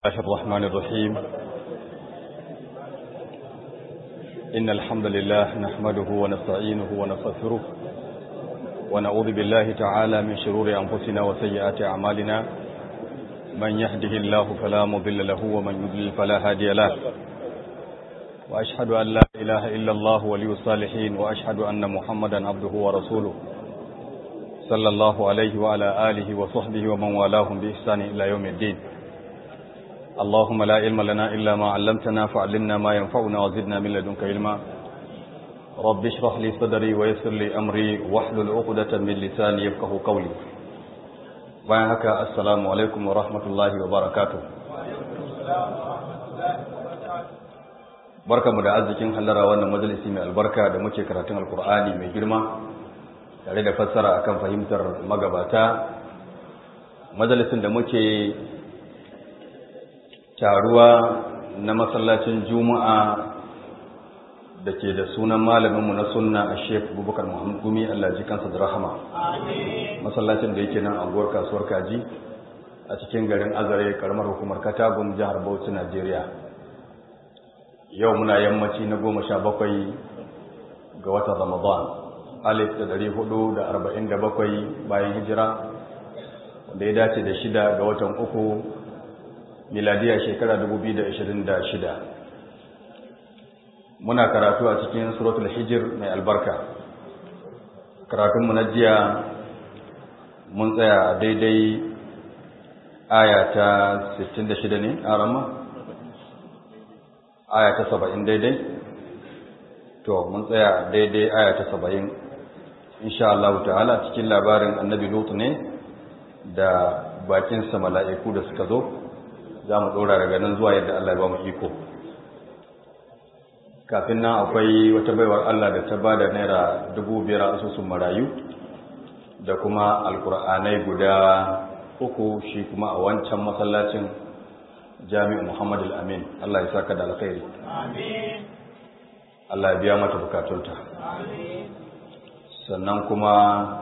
الله الرحمن الرحيم إن الحمد لله نحمده ونستعينه ونستغفره ونعوذ بالله تعالى من شرور أنفسنا وسيئات أعمالنا من يهده الله فلا مضل له ومن يضلل فلا هادي له وأشهد أن لا إله إلا الله ولي الصالحين وأشهد أن محمدا عبده ورسوله صلى الله عليه وعلى آله وصحبه ومن والاهم بإحسان إلى يوم الدين اللهم لا علم لنا إلا ما علمتنا فعلمنا ما ينفعنا وزدنا من لدنك علما رب اشرح لي صدري ويسر لي أمري واحلل عقدة من لساني يفقه قولي bayan haka assalamu alaikum wa rahmatullahi wa barakatuh barkamu da arzikin hallara wannan majalisi mai albarka da muke karatun alkur'ani mai girma tare da fassara akan fahimtar magabata majalisin da muke taruwa na masallacin juma'a da ke da sunan malaminmu na sunna a shek bubakar muhammad gumi allah ji kansa da rahama masallacin da yake nan anguwar kasuwar kaji a cikin garin azare karamar hukumar katagun jihar bauchi najeriya yau muna yammaci na goma sha bakwai ga watan ramadan alif da dari hudu da arba'in da bakwai bayan hijira wanda ya dace da shida ga watan uku miladiya shekara 2026 muna karatu a cikin suratul hijir mai albarka karatunmu na jiya mun tsaya daidai aya ta 66 ne a rama aya ta 70 daidai to mun tsaya daidai aya ta 70 insha Allah ta'ala cikin labarin annabi lutu ne da bakinsa mala'iku da suka zo za mu ɗora daga nan zuwa yadda Allah ba mu iko kafin nan akwai wata baiwar Allah da ta ba da naira dubu biyar asusun marayu da kuma alkur'anai guda uku shi kuma a wancan masallacin jami'in muhammadu al'amin Allah ya saka da alkhairi Allah ya biya mata bukatunta sannan kuma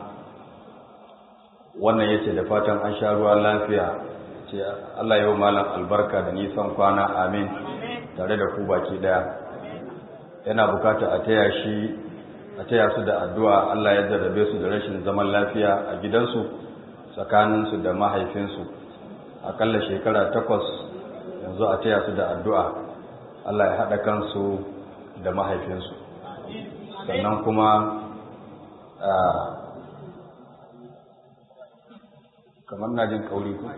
wannan yace da fatan an sha ruwa lafiya ce Allah yau malam albarka da nisan kwana amin tare da ku baki daya yana bukata a taya shi a taya su da addu'a Allah ya jarrabe su da rashin zaman lafiya a gidansu tsakaninsu da mahaifinsu akalla shekara takwas yanzu a taya su da addu'a Allah ya haɗa kansu da mahaifinsu sannan kuma kamar na jin kauri ku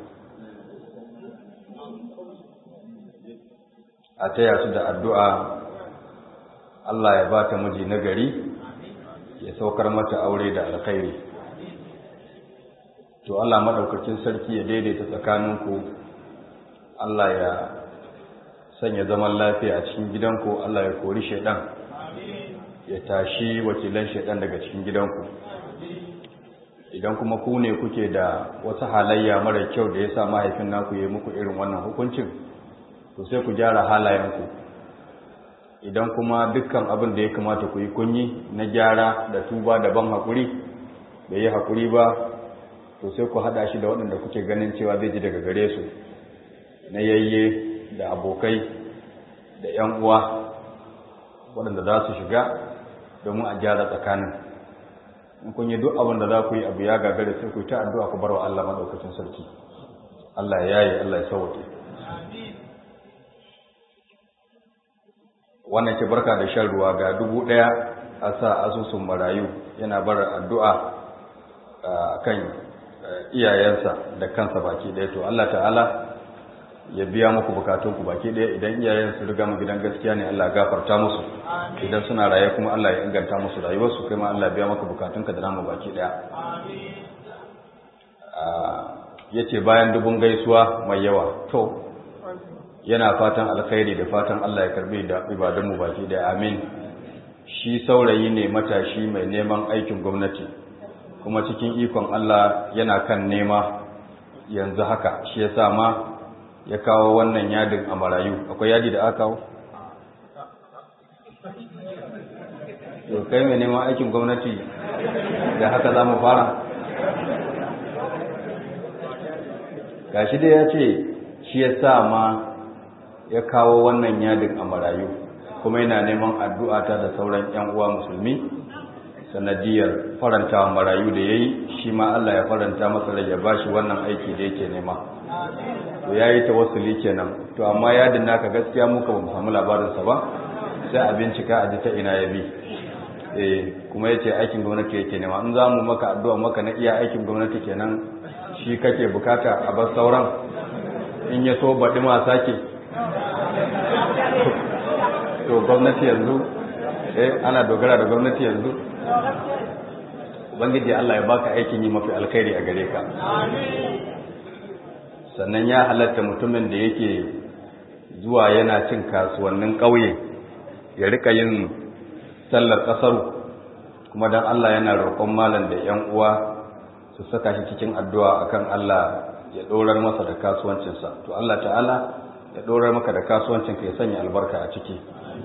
a taya su da addu'a Allah ya ba ta miji nagari ya saukar mata aure da alkhairi to Allah maɗaukakin sarki ya daidaita tsakaninku Allah ya sanya zaman lafiya a cikin gidanku Allah ya kori shaidan ya tashi wakilan shaidan daga cikin gidanku idan kuma ku ne kuke da wasu halayya mara kyau da ya sa mahaifin naku ya muku irin wannan hukuncin to sai ku gyara halayenku idan kuma dukkan abin da ya kamata ku yi kunyi na gyara da tuba da ban haƙuri da yi haƙuri ba to sai ku haɗa shi da waɗanda kuke ganin cewa zai ji daga gare su na yayye da abokai da ‘yan uwa waɗanda za su shiga domin a gyara tsakanin in kun yi duk abin da za ku yi abu ya gagare sai ku yi ta addu'a ku bar wa Allah maɗaukacin sarki Allah ya yi Allah ya sauke wannan ke barka da shan ruwa ga dubu ɗaya a sa asusun marayu yana bar addu'a kan iyayensa da kansa baki ɗaya to Allah ta'ala ya biya muku bukatunku baki ɗaya idan iyayen su riga mu gidan gaskiya ne Allah gafarta musu idan suna raye kuma Allah ya inganta musu rayuwarsu kai ma Allah biya maka bukatunka da namu baki ɗaya yace bayan dubun gaisuwa mai yawa to yana fatan alkhairi da fatan Allah ya karbi da ibadunmu baki da amin shi saurayi ne matashi mai neman aikin gwamnati kuma cikin ikon Allah yana kan nema yanzu haka shi yasa ma ya kawo wannan yadin a marayu akwai yadi da aka kawo to kai mai neman aikin gwamnati da haka za mu fara gashi dai ya ce shi ya sa ma ya kawo wannan yadin a marayu kuma yana neman addu'a ta da sauran 'yan uwa musulmi sanadiyar farantawa marayu da ya yi shi ma Allah ya faranta masa rai ya bashi wannan aiki da yake nema to ya yi ta wasu kenan to amma yadin naka gaskiya muka ba mu samu labarinsa ba sai a bincika a ji ta ina ya bi eh kuma yace aikin gwamnati yake nema in za mu maka addu'a maka na iya aikin gwamnati kenan shi kake bukata a bar sauran in ya so baɗi ma sake to gwamnati yanzu eh ana dogara da gwamnati yanzu ubangiji Allah ya baka aikin yi mafi alkhairi a gare ka sannan ya halatta mutumin da yake zuwa yana cin kasuwannin ƙauye ya rika yin sallar ƙasar kuma don Allah yana roƙon malam da ‘yan uwa su saka shi cikin addu'a akan Allah ya ɗorar masa da kasuwancinsa to Allah ta'ala ya ɗorar maka da kasuwancinka ya sanya albarka a ciki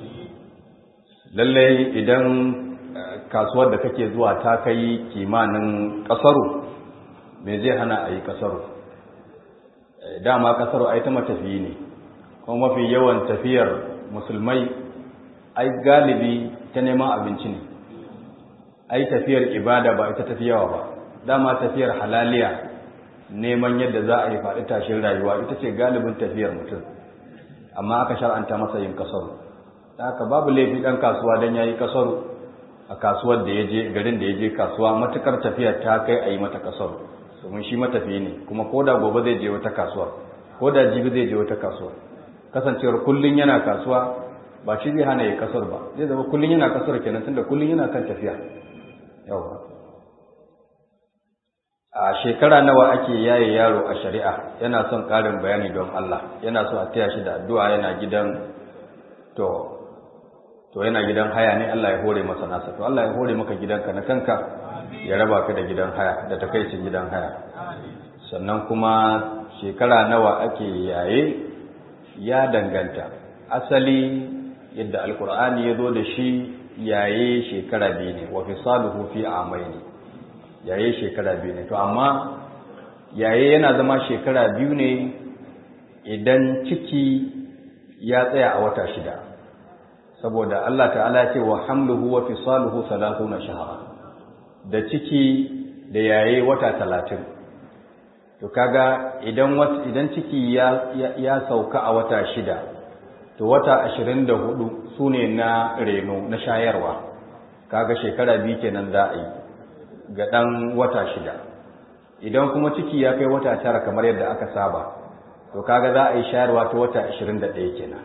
lallai idan kasuwar da kake zuwa ta kai kimanin ƙasaru me zai hana a yi ƙasaru dama ƙasaru ai ta matafiyi ne kuma mafi yawan tafiyar musulmai ai galibi ta neman abinci ne ai tafiyar ibada ba ita tafiyawa ba dama tafiyar halaliya neman yadda za a yi faɗi tashin rayuwa ita ce galibin tafiyar mutum amma aka shar'anta masa yin kasaru haka babu laifi ɗan kasuwa don ya yi kasaru a kasuwar da ya je garin da ya je kasuwa matukar tafiyar ta kai a yi mata kasaru domin shi matafiyi ne kuma ko da gobe zai je wata kasuwa ko da jibi zai je wata kasuwa kasancewar kullum yana kasuwa ba shi zai hana ya kasar ba zai zama kullum yana kasar kenan tunda kullum yana kan tafiya yawa a shekara nawa ake yaye yaro a shari'a yana son ƙarin bayani don Allah yana so a taya shi da addu'a yana gidan to to yana gidan haya ne Allah ya hore masa nasa to Allah ya hore maka gidanka na kanka ya raba ka da gidan haya da takaicin gidan haya sannan kuma shekara nawa ake yaye ya danganta asali yadda alkur'ani ya zo da shi yaye shekara biyu ne wa fisaluhu fi amaini yaye shekara biyu ne to amma yaye yana zama shekara biyu ne idan ciki ya tsaya a wata shida saboda Allah ta'ala ya ce wa hamluhu wa fisaluhu 30 shahara da ciki da yaye wata talatin to kaga idan idan ciki ya, ya, sauka a wata shida to wata ashirin da hudu su ne na reno na shayarwa kaga shekara biyu kenan za a yi ga ɗan wata shida idan kuma ciki ya kai wata tara kamar yadda aka saba to kaga za a yi shayarwa ta wata ashirin da ɗaya kenan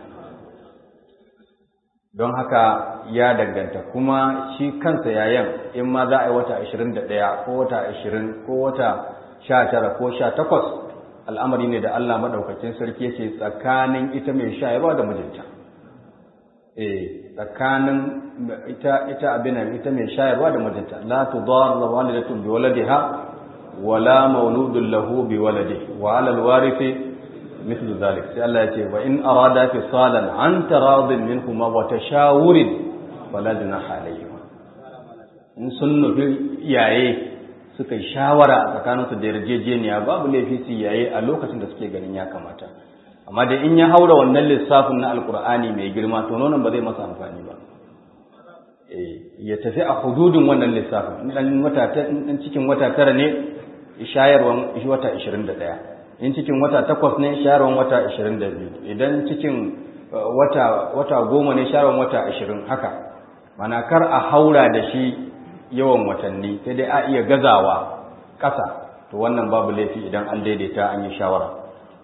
don haka ya danganta kuma shi kansa yayan in ma za a yi wata ashirin da ɗaya ko wata ashirin ko wata sha tara ko sha takwas al'amari ne da Allah maɗaukakin sarki ce tsakanin ita mai shayarwa da mijinta eh tsakanin ita ita abin ita mai shayarwa da mijinta la tudarra walidatun bi waladiha wala mauludun lahu bi waladihi wa 'ala al-warithi mithlu dhalik sai Allah ya ce wa in arada fisalan an taradin minhuma wa tashawurin fala junaha alayhima in sun nufi iyaye suka yi shawara a tsakaninsu da yarjejeniya babu laifi su yaye a lokacin da suke ganin ya kamata amma da in ya haura wannan lissafin na alkur'ani mai girma to nonon ba zai masa amfani ba ya tafi a hududin wannan lissafin in wata in cikin wata tara ne shayarwan wata 21 in cikin wata takwas ne shayarwan wata 22 idan cikin wata wata goma ne shayarwan wata 20 haka mana kar a haura da shi yawan watanni sai dai a iya gazawa ƙasa to wannan babu laifi idan an daidaita an yi shawara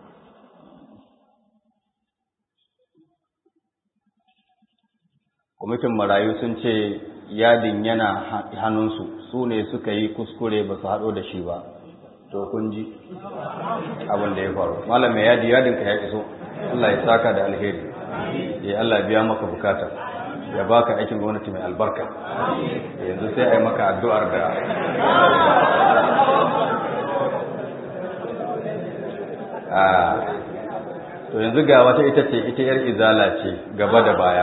kwamitin marayu sun ce yadin yana hannunsu su ne suka yi kuskure ba su haɗo da shi ba to kun ji abin da ya faru malam mai yadi yadinka ya iso Allah ya saka da alheri ya Allah biya maka bukata ya baka aikin gwamnati mai albarka yanzu sai a yi maka addu'ar da to yanzu ga wata ita ce ita yar izala ce gaba da baya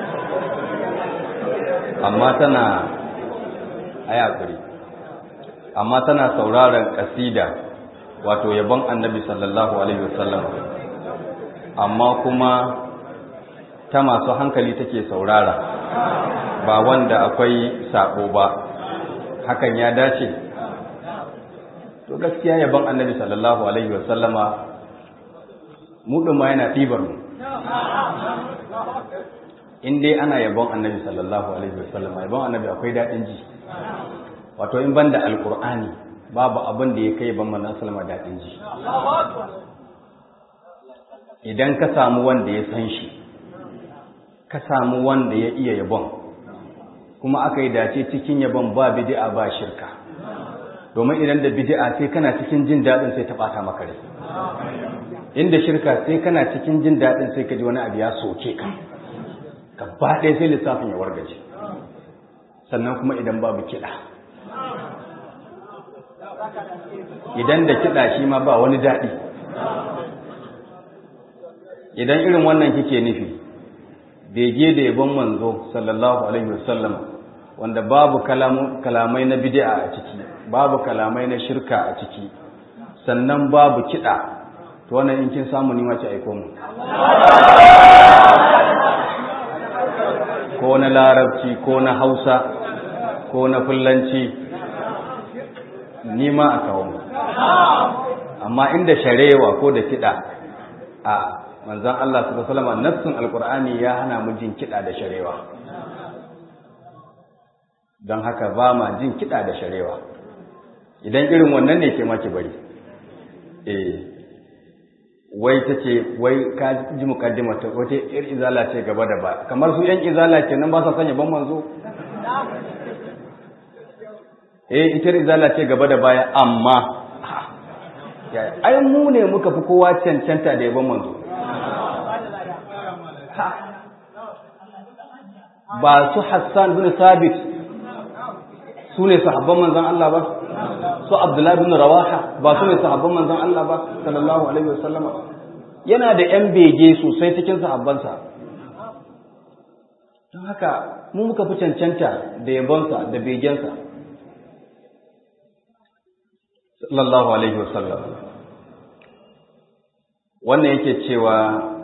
amma tana ayakuri amma tana sauraron kasida wato yabon annabi sallallahu alaihi wasallam amma kuma ta masu hankali take saurara ba wanda akwai sako ba hakan ya dace to gaskiya yabon annabi sallallahu alaihi wasallama mu ma yana ɗibar mu in dai ana yabon annabi sallallahu alaihi wasallama yabon annabi akwai daɗin ji wato in banda alkur'ani babu abin da ya kai ban manzon sallama daɗin ji idan ka samu wanda ya san shi ka samu wanda ya iya yabon kuma aka yi dace cikin yabon ba bid'a ba shirka domin idan da bid'a sai kana cikin jin daɗin sai ta ɓata maka rai inda shirka sai kana cikin jin daɗin sai ka ji wani abu ya soke ka gaba ɗaya sai lissafin ya wargaje sannan kuma idan babu kiɗa idan da kiɗa shi ma ba wani daɗi idan irin wannan kike nufi bege da yabon manzo sallallahu alaihi wasallam wanda babu kalamai na bid'a a ciki babu kalamai na shirka a ciki sannan babu kiɗa to wannan in kin samu ni ma ki aiko mu ko na larabci ko na hausa ko na fullanci ni ma a kawo mu amma inda sharewa ko da kiɗa a manzan Allah su salama nassun alkur'ani ya hana mu jin kiɗa da sharewa don haka ba ma jin kiɗa da sharewa idan irin wannan ne ke maki bari eh wai ta ce wai ka ji mukaddima ta wata yar izala ce gaba da ba kamar su yan izala kenan ba sa sanya ban manzo eh ita izala ce gaba da baya amma ai mu ne muka fi kowa cancanta da yaban manzo ba su Hassan bin Sabit su ne sahabban manzon Allah ba su Abdullahi bin Rawaha ba su ne sahabban manzon Allah ba sallallahu alaihi wasallam yana da yan bege sosai cikin sahabbansa don haka mu muka fi cancanta da yabonsa da begensa sallallahu alaihi wasallam wannan yake cewa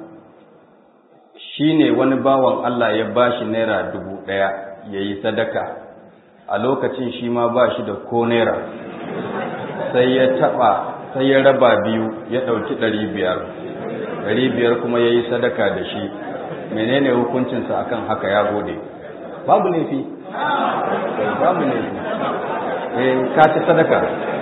shi ne wani bawan Allah ya ba shi naira dubu ɗaya ya yi sadaka a lokacin shi ma ba shi da ko naira sai ya taɓa sai ya raba biyu ya ɗauki ɗari biyar ɗari biyar kuma ya yi sadaka da shi menene hukuncinsa akan haka ya gode babu laifi babu laifi eh ka ci sadaka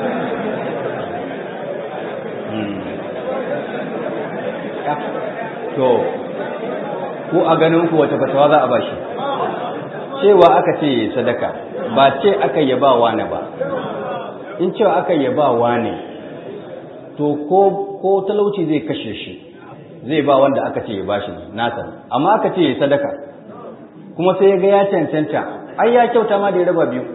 to ko a ganin ku wata fatawa za a bashi cewa aka ce sadaka ba ce aka yaba wane ba in cewa aka yaba wane to ko ko talauci zai kashe shi zai ba wanda aka ce ya bashi nasa amma aka ce sadaka kuma sai ya ga ya cancanta ai ya kyauta ma da ya raba biyu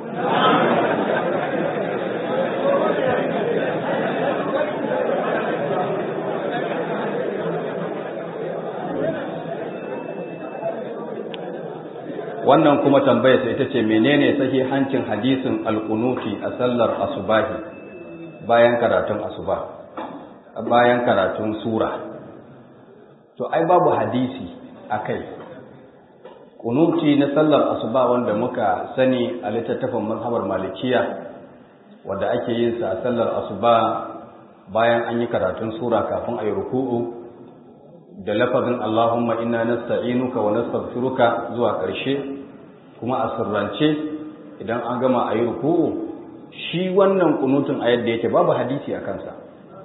wannan kuma tambayar sai ita ce menene sahihancin hadisin alkunuti a sallar asubahi bayan karatun asuba bayan karatun sura to ai babu hadisi akai kunuti na sallar asuba wanda muka sani a littattafan mazhabar malikiya wanda ake yin sa a sallar asuba bayan an yi karatun sura kafin a yi ruku'u da lafazin Allahumma inna nasta'inuka wa nastaghfiruka zuwa ƙarshe kuma a sirrance idan an gama a yi ruku'u shi wannan kunutun a yadda yake babu hadisi a kansa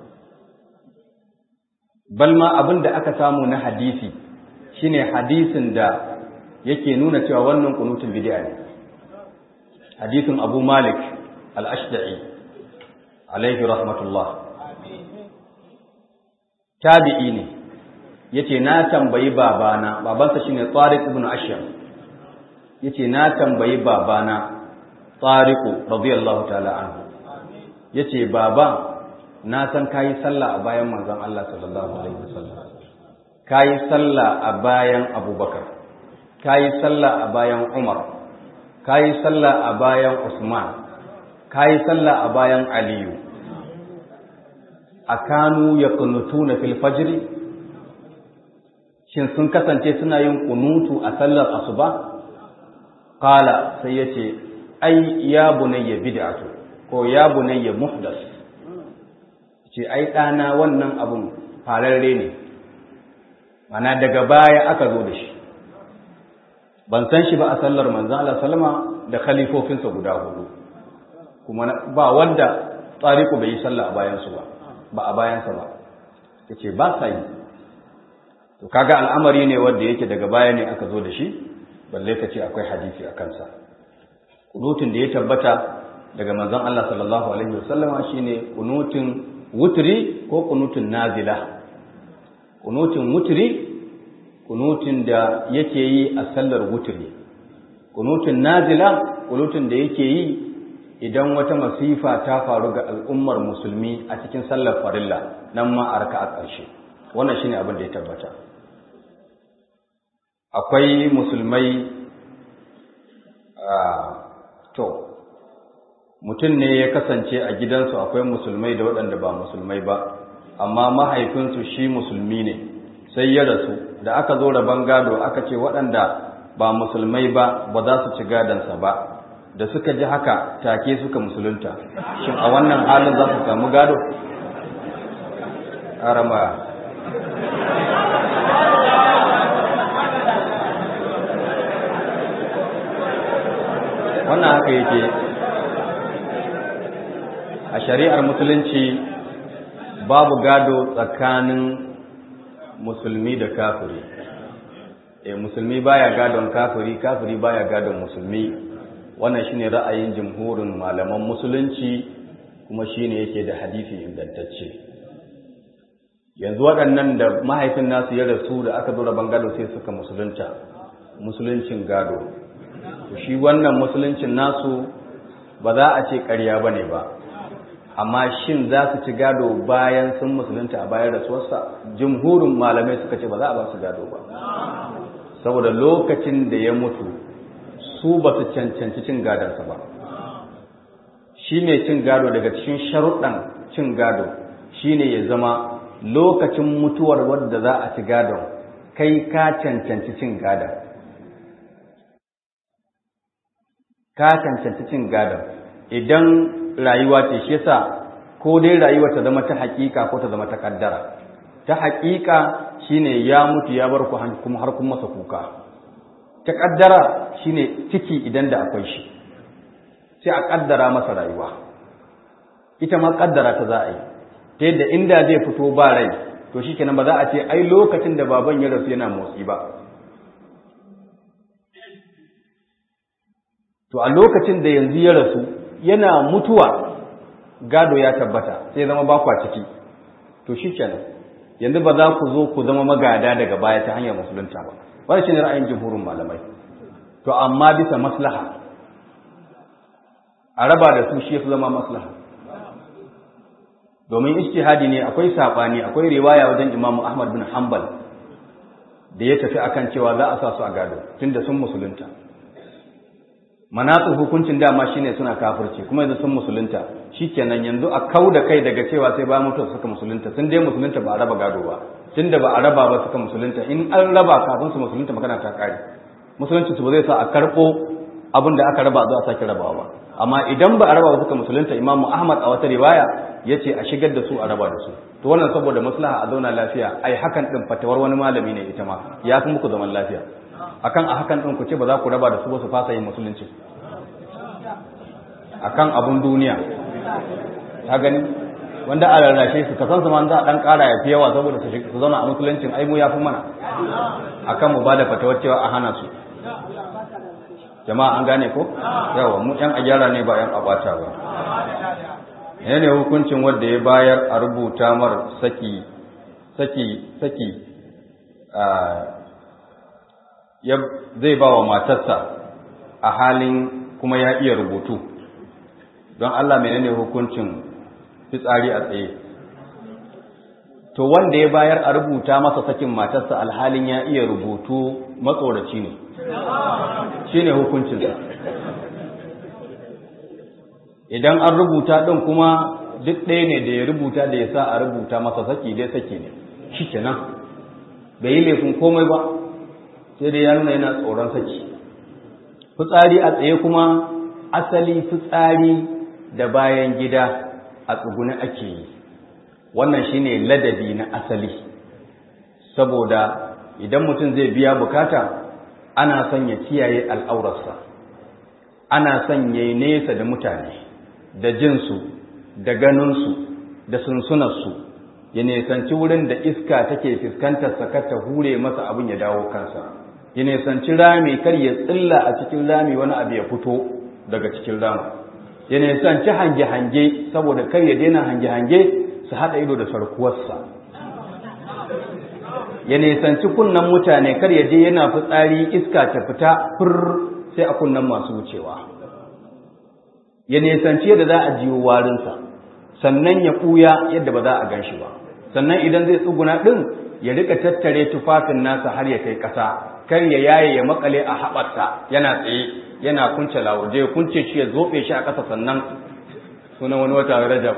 balma abin da aka samu na hadisi shine hadisin da yake nuna cewa wannan kunutun bid'a ne hadisin Abu Malik al-Ashda'i alaihi rahmatullah tabi'i ne yace na tambayi babana babansa shine Tariq ibn Ashyam yace na tambayi babana Tariqu radiyallahu ta'ala anhu yace baba na san kayi sallah a bayan manzon Allah sallallahu alaihi wasallam kayi sallah a bayan Abubakar kayi sallah a bayan Umar kayi sallah a bayan Usman kayi sallah a bayan aliyu a kanu ya kunutu na filfajiri shin sun kasance suna yin kunutu a sallar asuba kala sai ya ce ai ya bunayya bid'atu ko ya bunayya muhdas ce ai ɗana wannan abun fararre ne mana daga baya aka zo da shi ban san shi ba a sallar manzan Allah salama da khalifofinsa guda hudu kuma ba wanda tsariku bai yi sallah a bayansu ba ba a bayansa ba ya ce ba sa yi to kaga al'amari ne wanda yake daga baya ne aka zo da shi balle ka ce akwai hadisi a kansa kunutun da ya tabbata daga manzon Allah sallallahu alaihi wasallama shine kunutun wutri ko kunutun nazila kunutun wutri kunutun da yake yi a sallar wutri kunutun nazila kunutun da yake yi idan wata masifa ta faru ga al'ummar musulmi a cikin sallar farilla nan ma a raka'a ƙarshe wannan shine abin da ya tabbata akwai musulmai to mutum ne ya kasance a gidansu akwai musulmai da waɗanda ba musulmai ba amma mahaifinsu shi musulmi ne sai ya rasu da aka zo rabon gado aka ce waɗanda ba musulmai ba ba za su ci gadonsa ba da suka ji haka take suka musulunta shin a wannan halin za su samu gado arama wannan haka yake a shari'ar musulunci babu gado tsakanin musulmi da kafiri e musulmi baya gadon kafiri kafiri baya gadon musulmi wannan shine ra'ayin jumhurin malaman musulunci kuma shine yake da hadisi ingantacce yanzu waɗannan da mahaifin nasu ya rasu da aka zo rabon gado sai suka musulunta musuluncin gado shi wannan musuluncin nasu ba za a ce ƙarya ba ne ba amma shin za su ci gado bayan sun musulunta a bayan rasuwarsa jumhurin malamai suka ce ba za a ba su gado ba saboda lokacin da ya mutu su ba su cancanci cin gadonsa ba shi mai cin gado daga cikin sharuɗan cin gado shine ya zama lokacin mutuwar wadda za a ci gadon kai ka cancanci cin gadon ka cancanci cin gadon idan rayuwa ce shi yasa ko dai rayuwa ta zama ta hakika ko ta zama ta kaddara ta hakika shine ya mutu ya bar ku kuma har kun masa kuka ta kaddara shine ciki idan da akwai shi sai a kaddara masa rayuwa ita ma kaddara ta za a yi ta yadda inda zai fito ba rai to shikenan ba za a ce ai lokacin da baban ya rasu yana motsi ba to a lokacin da yanzu ya rasu yana mutuwa gado ya tabbata sai zama ba kwa ciki to shi kenan yanzu ba za ku zo ku zama magada daga baya ta hanyar musulunta ba wani shi ne ra'ayin jimhurin malamai to amma bisa maslaha a raba da su shi ya fi zama maslaha domin ijtihadi ne akwai saɓani akwai riwaya wajen imamu ahmad bin hanbal da ya tafi akan cewa za a sa su a gado tunda sun musulunta manatsu hukuncin dama shine suna kafirci kuma yanzu sun musulunta shikenan yanzu a kau da kai daga cewa sai ba mutuwa suka musulunta sun dai musulunta ba a raba gado ba tunda ba a raba ba suka musulunta in an raba kafin su musulunta magana ta kare musulunci su ba zai sa a karɓo abin da aka raba zuwa sake rabawa ba amma idan ba a raba ba suka musulunta imamu ahmad a wata riwaya ya ce a shigar da su a raba da su to wannan saboda maslaha a zauna lafiya ai hakan din fatawar wani malami ne ita ma ya fi muku zaman lafiya akan a hakan din ku ce ba za ku raba da su ba su fasa yin musulunci akan abun duniya ta gani wanda a rarrashe su ka san su man za a dan kara ya fi yawa saboda su zauna a musuluncin ai mu ya fi mana akan mu ba da fatawar cewa a hana su jama'a an gane ko yawa mu yan agyara ne ba yan abata ba ne ne hukuncin wanda ya bayar a rubuta mar saki saki saki ya zai ba wa matarsa a halin kuma ya iya rubutu don Allah menene hukuncin fitsari a tsaye to wanda ya bayar a rubuta masa sakin matarsa alhalin ya iya rubutu matsoraci ne shi ne hukuncinsa idan an rubuta ɗin kuma duk ɗaya ne da ya rubuta da ya sa a rubuta masa saki dai saki ne shi kenan bai yi laifin komai ba sai dai ya nuna yana tsoron saki fitsari a tsaye kuma asali fitsari da bayan gida a tsuguni ake yi wannan shine ladabi na asali saboda idan mutum zai biya bukata ana son ya kiyaye al'aurarsa ana son ya yi nesa da mutane da jinsu da ganinsu da sunsunarsu ya nesanci wurin da iska take fuskantar sakata hure masa abin ya dawo kansa ya nesanci rami kar ya tsilla a cikin rami wani abu ya fito daga cikin rami ya nesanci hange-hange saboda kar ya daina hange-hange su haɗa ido da sarkuwarsa ya nesanci kunnan mutane kar ya je yana fitsari iska ta fita fir sai a kunnan masu wucewa ya nesanci yadda za a jiwo warinsa sannan ya ɓuya yadda ba za a gan shi ba sannan idan zai tsuguna ɗin ya rika tattare tufafin nasa har ya kai ƙasa kar ya yaye ya makale a haɓarsa yana tsaye yana kunce lawaje ya kunce shi ya zoɓe shi a ƙasa sannan sunan wani wata rajab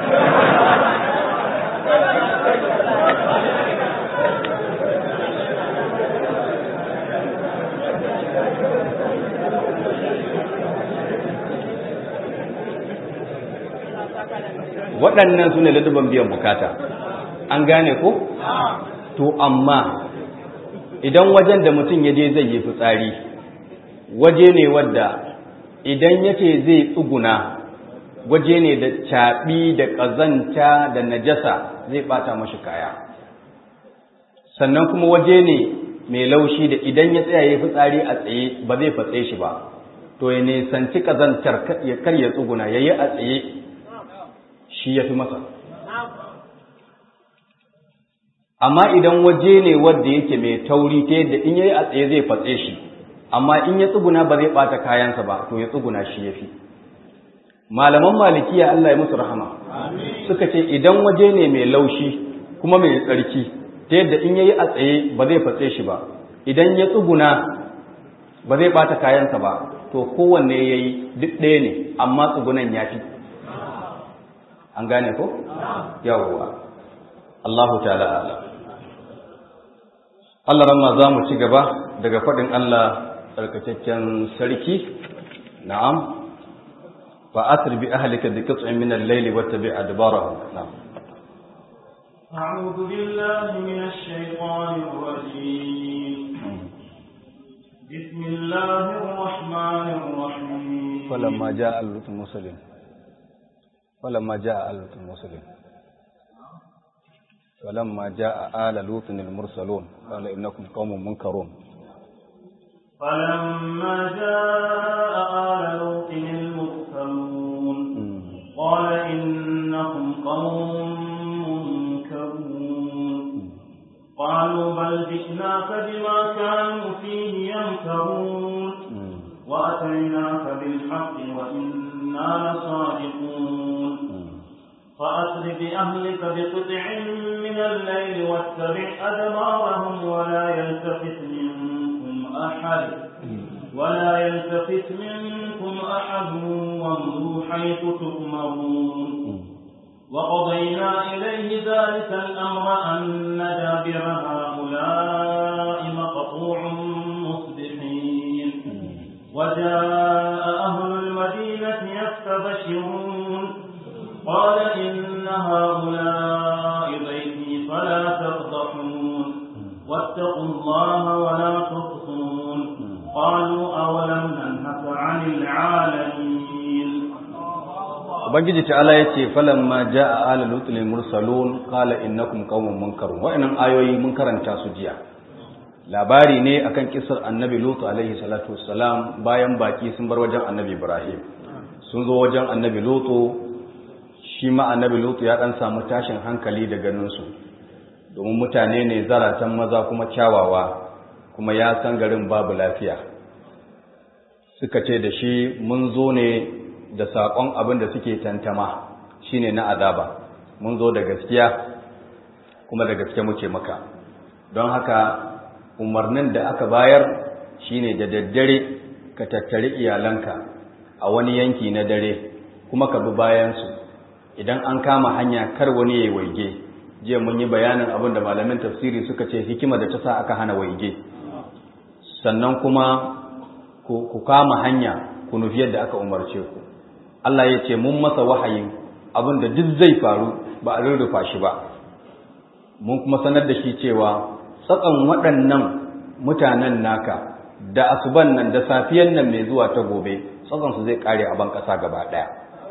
waɗannan su ne ladabban biyan bukata an gane ko? to amma idan wajen da mutum ya je zai yi fitsari waje ne wadda idan ya ce zai tsuguna waje ne da caɓi da ƙazanta da najasa zai ɓata mashi kaya sannan kuma waje ne mai laushi da idan ya tsaya ya fitsari a tsaye ba zai fatse shi ba to ya nisanci ƙazantar kar ya tsuguna ya yi a tsaye shi ya fi masa amma idan waje ne wadda yake mai tauri ta yadda in yayi a tsaye zai fatse shi amma in ya tsuguna ba zai bata kayansa ba to ya tsuguna shi yafi malaman malikiya Allah ya musu rahama suka ce idan waje ne mai laushi kuma mai tsarki ta yadda in yayi a tsaye ba zai fatse shi ba idan ya tsuguna ba zai bata kayansa ba to kowanne yayi duk ɗaya ne amma tsugunan yafi an gane ko yawwa Allahu ta'ala a'lam Allah ramma za mu ci gaba daga faɗin Allah tsarkakakken sarki na'am fa asri bi ahlika bi qit'in min al-layli wattabi' adbarahum na'am أعوذ بالله من الشيطان الرجيم بسم الله الرحمن الرحيم فلما جاء المرسلين فلما جاء المرسلين فلما جاء آل لوط المرسلون قال إنكم قوم منكرون فلما جاء آل لوط المرسلون قال إنكم قوم منكرون قالوا بل جئناك بما كانوا فيه يمكرون وأتيناك بالحق وإنا لصادقون فأسر بأهلك بقطع من الليل واتبع أدبارهم ولا يلتفت منكم أحد ولا يلتفت منكم أحد وامضوا حيث تؤمرون وقضينا إليه ذلك الأمر أن دابر هؤلاء مقطوع مصبحين وجاء أهل المدينة يستبشرون قال إن هؤلاء بيتي فلا تفضحون واتقوا الله ولا تخصون قالوا أولم ننهك عن العالمين ubangiji ta'ala yace falamma jaa ala lutul mursalun qala innakum qaumun munkarun wa'annan ayoyi mun karanta su jiya labari ne akan kisar annabi lutu alaihi salatu wassalam bayan baki sun bar wajen annabi ibrahim sun zo wajen annabi lutu shi ma annabi lutu ya dan samu tashin hankali da ganin su domin mutane ne zaratan maza kuma kyawawa kuma ya san garin babu lafiya suka ce da shi mun zo ne da saƙon abin da suke tantama shine na azaba mun zo da gaskiya kuma da gaske muke maka don haka umarnin da aka bayar shine da daddare ka tattari iyalanka a wani yanki na dare kuma ka bi bayansu idan an kama hanya kar wani ya waige jiya mun yi bayanin abin da malamin tafsiri suka ce hikima da ta sa aka hana waige sannan kuma ku kama hanya ku nufi yadda aka umarce ku Allah ya ce mun masa wahayin abin da duk zai faru ba a rurrufa shi ba mun kuma sanar da shi cewa tsakan waɗannan mutanen naka da asuban nan da safiyan nan mai zuwa ta gobe tsakan su zai kare a ban ƙasa gaba ɗaya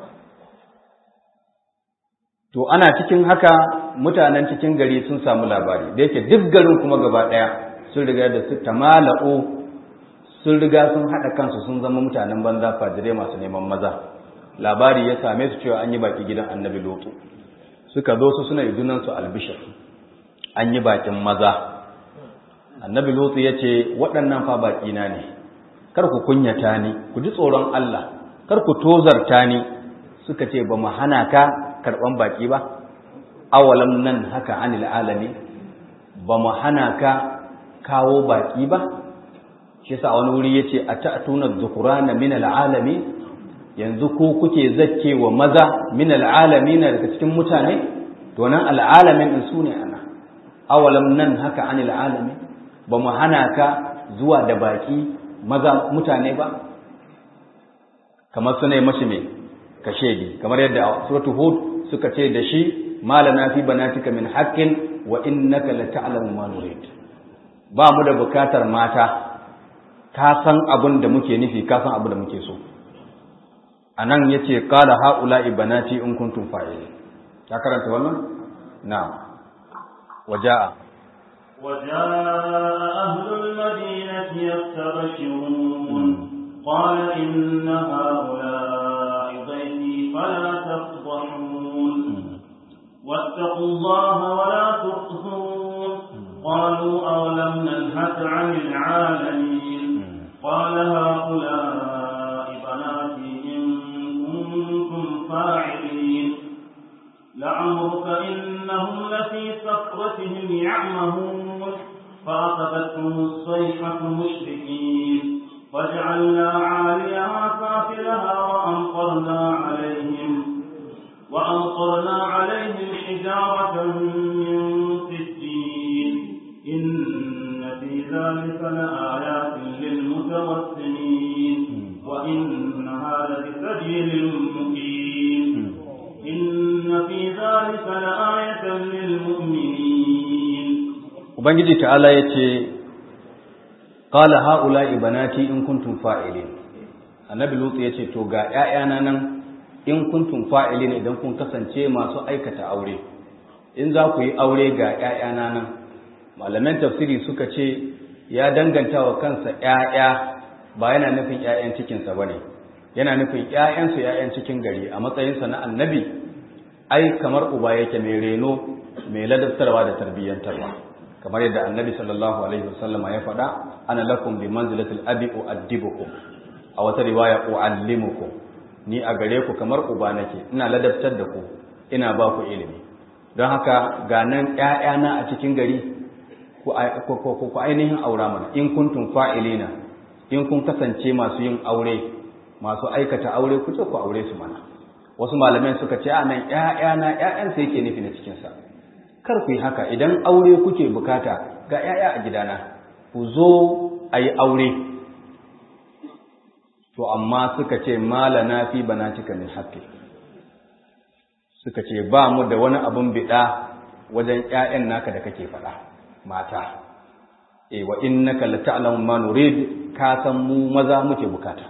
to ana cikin haka mutanen cikin gari sun samu labari da yake duk garin kuma gaba ɗaya sun riga da su tamala'u sun riga sun haɗa kansu sun zama mutanen banza fajire masu neman maza labari ya same su cewa an yi baki gidan annabi lotu suka zo su suna junansu albishir an yi bakin maza annabi lotu ya ce waɗannan fa baƙina ne kar ku kunyata ni ku ji tsoron Allah kar ku tozarta ni suka ce ba mu hana ka karɓan baƙi ba awalam nan haka anil alami ba mu hana ka kawo baƙi ba shi sa wani wuri yace ata'tuna dhukurana min al'alami yanzu ko kuke zakke wa maza min al'alamin daga cikin mutane to nan al'alamin din sune ana awalam nan haka anil alami ba mu hana ka zuwa da baki maza mutane ba kamar sune mashi me kashedi kamar yadda suratu hud suka ce da shi malana fi banatika min haqqin wa innaka la ta'lamu ma nurid ba mu da bukatar mata ka san abin da muke nufi ka san abin da muke so a nan ya ce ƙala ha'ula ibanati in kuntum fa'ili ta karanta wannan? na waja'a وجاء أهل المدينة يستبشرون قال إن هؤلاء ضيفي فلا تفضحون واتقوا الله ولا تخزون قالوا أولم ننهك عن العالمين قال هؤلاء بناتي إن كنتم فاعلين لعمرك إنهم لفي سكرتهم يعمهون فأخذتهم الصيحة مشركين وجعلنا عاليها سافلها وأمطرنا عليهم وأمطرنا عليهم حجارة من سجين إن في ذلك لآيات للمتوسمين وإنها لبسبيل مقيم إن في ذلك لآية للمؤمنين Ubangiji ta'ala ya ce, Ƙala ha'ula ibanati in kuntum fa'ilin, annabi Lutsu ya ce, To, ga ‘ya'yana nan in kuntum fa'ilin idan kun kasance masu aikata aure, in za ku yi aure ga ‘ya'yana nan, malaman tafsiri suka ce, ya danganta wa kansa ‘ya'ya ba yana nufin ‘ya'yan cikinsa ba ne, yana nufin ‘ya'yansu ‘ya'yan cikin gari a matsayinsa na annabi, ai, kamar uba yake mai reno, mai ladabtarwa da tarbiyyantarwa. kamar yadda annabi sallallahu alaihi wasallama ya faɗa ana lakum bi manzilatil abi uaddibukum a wata riwaya uallimukum ni a gare ku kamar uba nake ina ladabtar da ku ina ba ku ilimi don haka ga nan ƴaƴana a cikin gari ku ku ainihin aura mana in kuntum fa'ilina in kun kasance masu yin aure masu aikata aure ku ce ku aure su mana wasu malamai suka ce a nan ƴaƴana ƴaƴansa yake nufi na cikinsa kar ku yi haka idan aure kuke bukata ga ‘ya'ya a gidana ku zo a yi aure to amma suka ce malana fi bana cika min haƙƙi suka ce ba mu da wani abin biɗa wajen ‘ya'yan naka da kake faɗa mata e wa innaka la ta'lamu ma nurid ka san mu maza muke bukata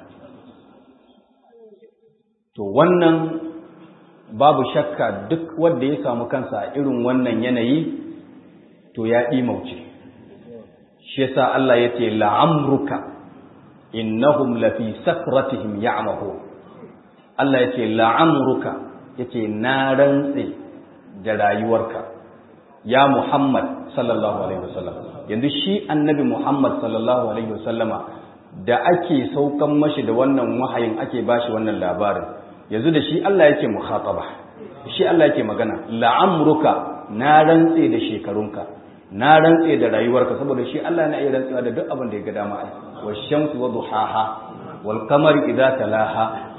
to wannan babu shakka duk wanda ya samu kansa a irin wannan yanayi to ya mauce. shi yasa Allah ya ce la'amruka innahum lafi sakratihim ya'mahu Allah ya ce la'amruka ya ce na rantse da rayuwarka ya Muhammad sallallahu alaihi wasallam yanzu shi annabi Muhammad sallallahu alaihi wasallama da ake saukan mashi da wannan wahayin ake bashi wannan labarin yanzu da shi Allah yake mukhataba shi Allah yake magana la'amruka na rantse da shekarunka na rantse da rayuwarka saboda shi Allah na iya rantsewa da duk abin da ya ga dama ai washamsu wa duhaha wal qamari idza talaha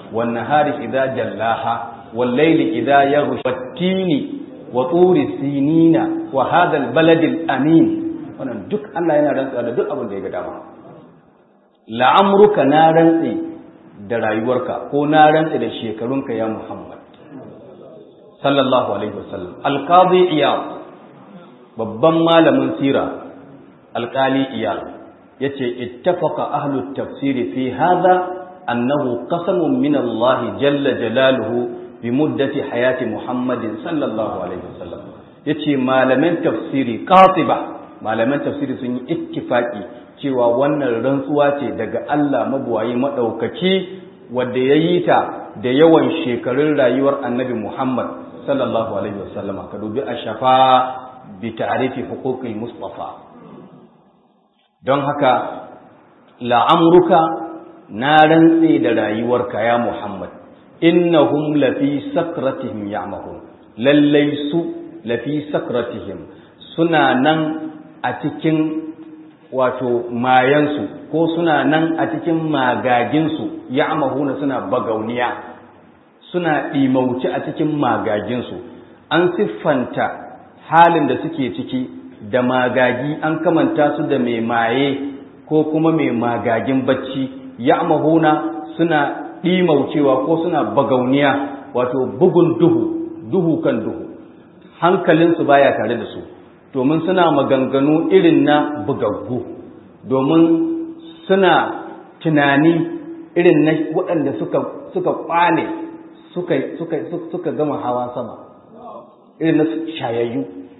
wan nahari idza jallaha wal layli idza yaghsha wat-tini wa turi sinina wa hadha al-balad al-amin wannan duk Allah yana rantsuwa da duk abin da ya ga dama la'amruka na rantsi da rayuwarka ko na rantsi da shekarunka ya Muhammad sallallahu alaihi wasallam alqadi iyad babban malamin sira alqali iyad yace ittafaqa ahlu tafsiri fi hadha annahu qasamun min Allah jalla jalaluhu bi muddati hayati Muhammadin sallallahu alaihi wasallam yace malaman tafsiri qatiba malaman tafsiri sun yi ittifaki cewa wannan rantsuwa ce daga Allah mabuwayi madaukaki wanda yayi ta da yawan shekarun rayuwar Annabi Muhammad sallallahu alaihi wasallama ka dubi ashafa bi ta'rifi huquqil mustafa don haka la'amruka na rantse da rayuwarka ya Muhammad innahum lafi sakratihim ya'mahun lallai su lafi sakratihim suna nan a cikin wato mayansu ko suna nan a cikin magaginsu ya'mahuna suna bagauniya suna ɗimauci a cikin magaginsu an siffanta halin da suke ciki da magagi an kamanta su da mai maye ko kuma mai magagin bacci ya'mahuna suna ɗimaucewa ko suna bagauniya wato bugun duhu duhu kan duhu hankalinsu baya tare da su domin suna maganganu irin na bugaggu domin suna tunani irin na waɗanda suka suka kwane suka suka suka gama hawa sama irin na shayayyu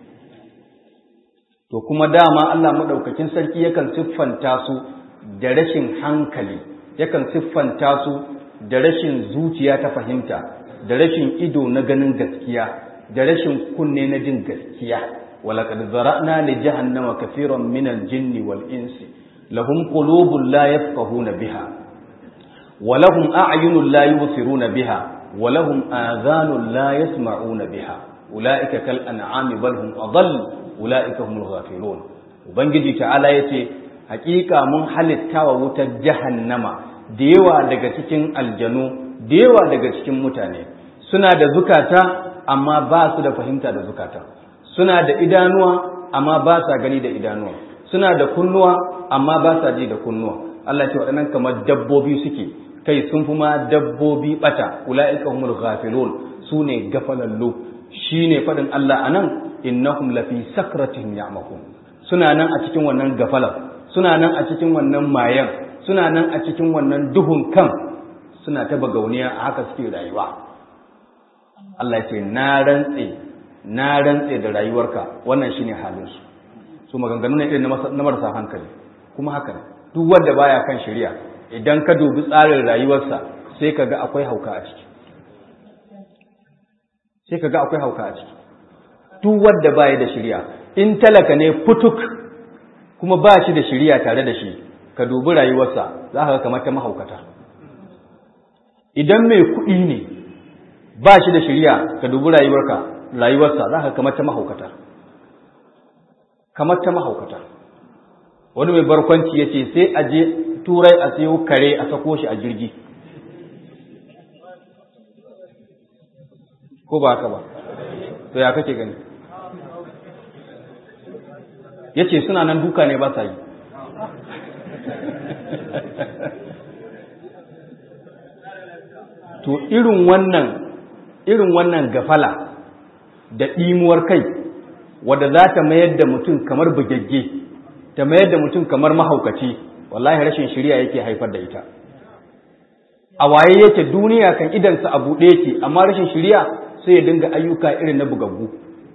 to kuma dama Allah madaukakin sarki yakan siffanta su da rashin hankali yakan siffanta su da rashin zuciya ta fahimta da rashin ido na ganin gaskiya da rashin kunne na jin gaskiya walaqad zara'na li jahannama kaseeran min al-jinni wal insi lahum qulubun la yafqahuna biha wa lahum a'yunun la yubsiruna biha wa lahum adhanun la yasma'una biha ulaika kal an'ami bal hum adall ulaika humul ghafilun ubangiji ta'ala yace hakika mun halitta wa wutar jahannama da yawa daga cikin aljanu da yawa daga cikin mutane suna da zukata amma ba su da fahimta da zukata suna da idanuwa amma ba sa gani da idanuwa suna da kunnuwa amma ba sa ji da kunnuwa Allah ce waɗannan kamar dabbobi suke kai sun fi ma dabbobi bata ula'ika humul ghafilun su ne gafalallu shine faɗin Allah anan innahum lafi sakratihim ya'mahun suna nan a cikin wannan gafalar suna nan a cikin wannan mayan suna nan a cikin wannan duhun kan suna ta bagauniya a haka suke rayuwa Allah ce na rantse na rantse da rayuwarka wannan shine halin su su maganganu ne irin na marasa hankali kuma haka ne duk wanda baya kan shari'a idan ka dubi tsarin rayuwarsa sai ka ga akwai hauka a ciki sai ka ga akwai hauka a ciki duk wanda baya da shari'a in talaka ne putuk kuma ba shi da shari'a tare da shi ka dubi rayuwarsa za ka ga kamar ta mahaukata idan mai kuɗi ne ba shi da shirya ka dubi rayuwarka rayuwarsa za ka kamar ta mahaukata kamar ta mahaukata wani mai barkwanci ya ce sai a je turai a sayo kare a sako shi a jirgi ko ba haka ba to ya kake gani ya ce suna nan duka ne ba sa yi to irin wannan irin wannan gafala da ɗimuwar kai wadda za ta mayar da mutum kamar bugagge ta mayar da mutum kamar mahaukaci wallahi rashin shirya yake haifar da ita a waye yake duniya kan idansa a buɗe yake amma rashin shirya sai ya dinga ayyuka irin na bugaggu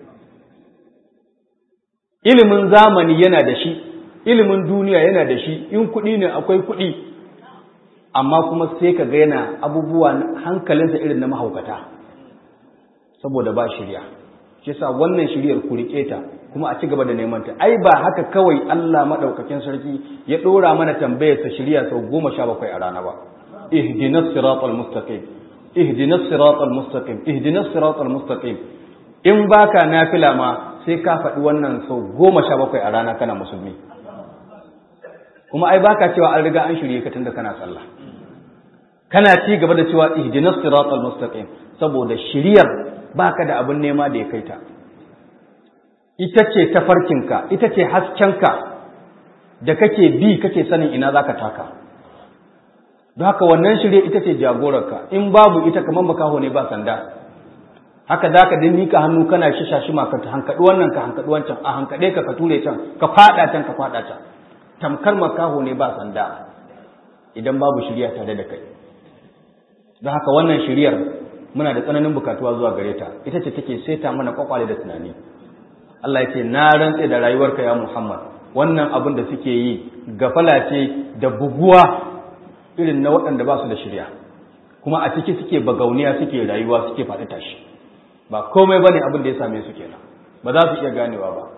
ilimin zamani yana da shi ilimin duniya yana da shi in kuɗi ne akwai kuɗi amma kuma sai ka ga yana abubuwa hankalinsa irin na mahaukata saboda ba shirya shi sa wannan shiryar ku rike ta kuma a ci gaba da neman ta ai ba haka kawai Allah madaukakin sarki ya dora mana tambayar ta shirya sau goma sha bakwai a rana ba ihdinas siratal mustaqim ihdinas siratal mustaqim ihdinas siratal mustaqim in baka nafila ma sai ka faɗi wannan sau goma sha bakwai a rana kana musulmi kuma ai baka cewa an riga an shirye ka tunda kana sallah kana ci gaba da cewa ihdinas siratal mustaqim saboda shiriyar baka da abin nema da ya kai ta ita ce tafarkinka ita ce haskenka da kake bi kake sanin ina zaka taka don haka wannan shirye ita ce jagorarka in babu ita kamar makaho ne ba sanda haka za ka din mika hannu kana shisha shi ma ka hankaɗi wannan ka hankaɗi wancan a hankaɗe ka ka ture can ka faɗa can ka faɗa can tamkar makaho ne ba sanda idan babu shirya tare da kai don haka wannan shiryar muna da tsananin bukatuwa zuwa gare ta ita ce take saita mana kwakwale da tunani Allah ya ce na rantse da rayuwarka ya Muhammad wannan abin da suke yi gafala ce da buguwa irin na waɗanda ba su da shirya kuma a ciki suke bagauniya suke rayuwa suke faɗi tashi ba komai bane abin da ya same su kenan ba za su iya ganewa ba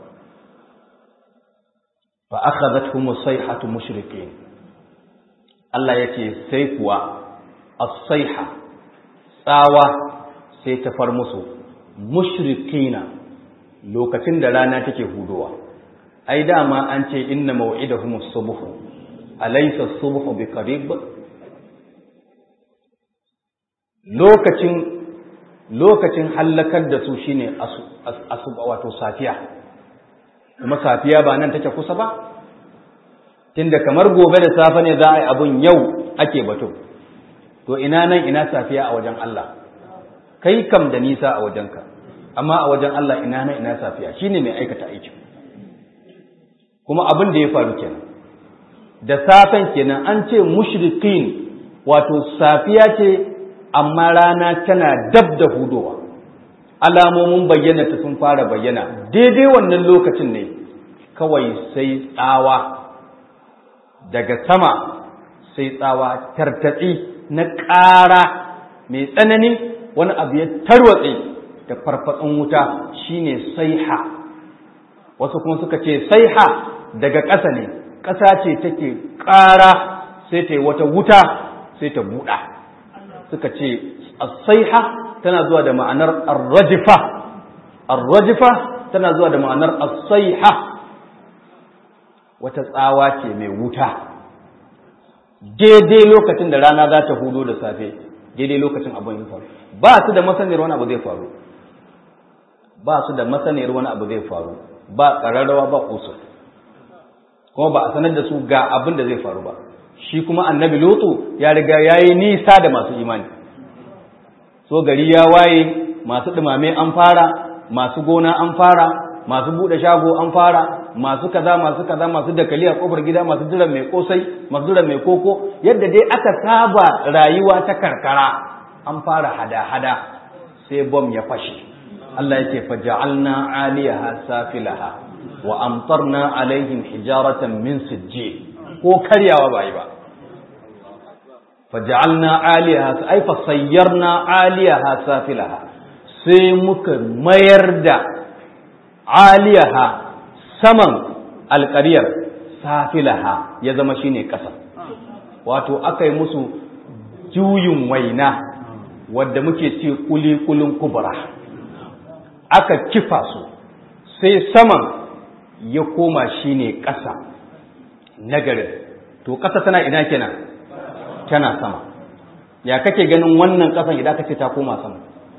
fa akhadhatuhum as-sayhatu mushrikin Allah yace sai kuwa as-sayha tsawa sai ta far musu mushrikina lokacin da rana take hudowa ai dama an ce inna maw'idahum as-subh alaysa as-subh biqarib lokacin lokacin hallakar da su shine asuba wato safiya kuma safiya ba nan take kusa ba tunda kamar gobe da safe ne za a yi abun yau ake batu to ina nan ina safiya a wajen Allah kai kam da nisa a wajenka amma a wajen Allah ina nan ina safiya shine mai aikata aiki kuma abin da ya faru kenan da safen kenan an ce mushrikin wato safiya ce amma rana tana dab da hudowa alamomin bayyana ta sun fara bayyana daidai wannan lokacin ne kawai sai tsawa daga sama sai tsawa tartatsi na ƙara mai tsanani wani abu ya tarwatse da farfatsun wuta shine saiha wasu kuma suka ce saiha daga ƙasa ne ƙasa ce take ƙara sai ta yi wata wuta sai ta buɗa suka ce as-saiha tana zuwa da ma'anar ar-rajfa ar-rajfa tana zuwa da ma'anar as-saiha wata tsawa ce mai wuta daidai lokacin da rana za ta hudo da safe daidai lokacin abin ya faru ba su da masaniyar wani abu zai faru ba su da masaniyar wani abu zai faru ba ƙararrawa ba kusur kuma ba a sanar da su ga abin da zai faru ba shi kuma annabi lutu ya riga ya yi nisa da masu imani so gari ya waye masu ɗumame an fara masu gona an fara masu buɗe shago an fara masu kaza masu kaza masu dakali a kofar gida masu jiran mai kosai masu jiran mai koko yadda dai aka saba rayuwa ta karkara an fara hada-hada sai bom ya fashe Allah yake faja'alna 'aliyaha safilaha wa amtarna alaihim hijaratan min sijjil ko karyawa ba yi ba faja'alna 'aliyaha ay fa sayyarna 'aliyaha safilaha sai muka mayar da 'aliyaha saman alƙaryar safilaha ya zama shine ƙasa wato aka yi musu juyin waina wadda muke ce kuli-kulin kubra aka kifa su sai saman ya koma shine ƙasa nagarin to ƙasa tana ina kenan tana sama ya kake ganin wannan ƙasan idan ka ce ta koma sama